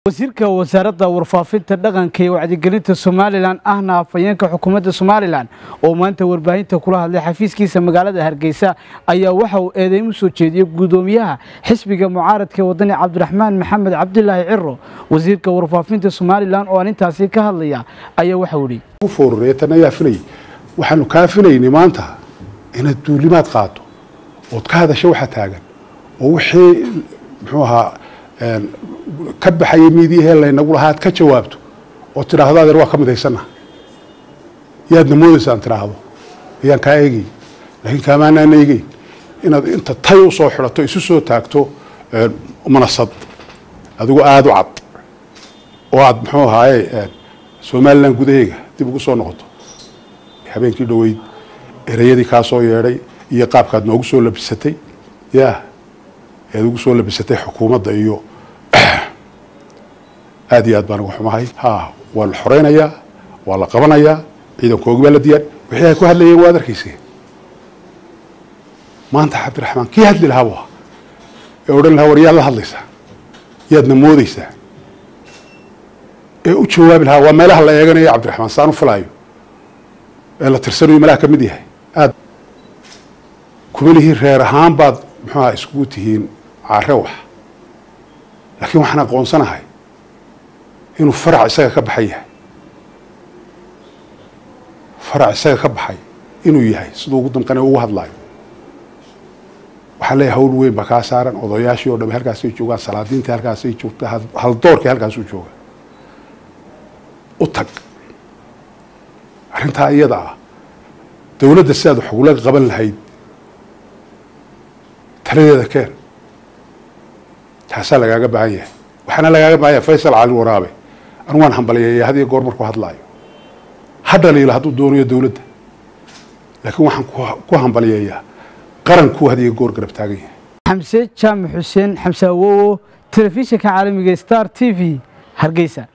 wasiirka wasaaradda warfaafinta dhaqanka iyo wacdigelinta somalilan ahna afhayeenka xukuumadda somalilan oo maanta warbaahinta kula hadlay xafiiskiisa magaalada hargeysa ayaa waxa uu eedeyn u soo jeediyey guddoomiyaha xisbiga mucaaradka wadani cabdiraxmaan maxamed cabdilaahi ciro wasiirka warfaafinta somalilan oo arrintaasi ka hadlaya ayaa waxau idhi foorreetan ayaa filayay waxaanu kaa filaynay maanta inaad duulimaad qaato ood ka hadasho waxa taagan oo wixii muxuu ahaa ka baxayay miidiyahee laynagu lahaa aad ka jawaabto oo tidhaahdo adeer waa ka midhaysana yaadna moodaysaan tidhaahdo ayaan kaa eegay laakiin kaamaanaan eegeyn inaad inta tay usoo xidhato isu soo taagto manasad adigu aada u cad oo aad muxuu ahaaye somalilan gudaheega dib ugu soo noqoto habeenkii dhoweyd ereyadii kaa soo yeedhay iyo qaabkaad noogu soo labisatay ya ead ugu soo labisatay xukuumadda iyo aad iyo aad baan uga xumahay ha waa la xoreynayaa waa la qabanayaa ciidankoogi baa la diyaar wixii ay ku hadlayeen waad arkeyse maanta cabdiraxmaan kii hadli lahaa bu ee odhan lahaa war yaad la hadlaysaa yaadna moodeysaa ee u jawaabi lahaa waa meelaha la eeganayo cabdiraxmaan saan u filaayo ee la tirsanayo meelaha ka mid yahay aad kumalihii reer ahaan baad muxuuaha iskugu tihiin care wax laakiin waxaan aqoonsanahay inuu farac isaga ka baxay yahay farac isaga ka baxay inuu yahay siduu ugu damqana ugu hadlaayo waxaan leeyahay hawl weyn baa kaa saaran odayaashii o dham halkaasay joogaan salaadiintii halkaasay joogta haldoorkii halkaasuu jooga u tag arrintaa iyada ah dawladda si aad wax ugula qaban lahayd taladeeda keen taasaa lagaaga baahan yahay waxaana lagaaga baahan yahay faysal cali waraabe anu waan hambaliyeeya had iyo goor markuu hadlaayo ha dhaliilo hadduu doonayo dawladda laakiin waxaan ku hambaliyeeyaa qarankuu had iyo goor garab taagan yahay xamse jaamac xuseen xamse awowo telefishinka caalamiga star t v hargeysa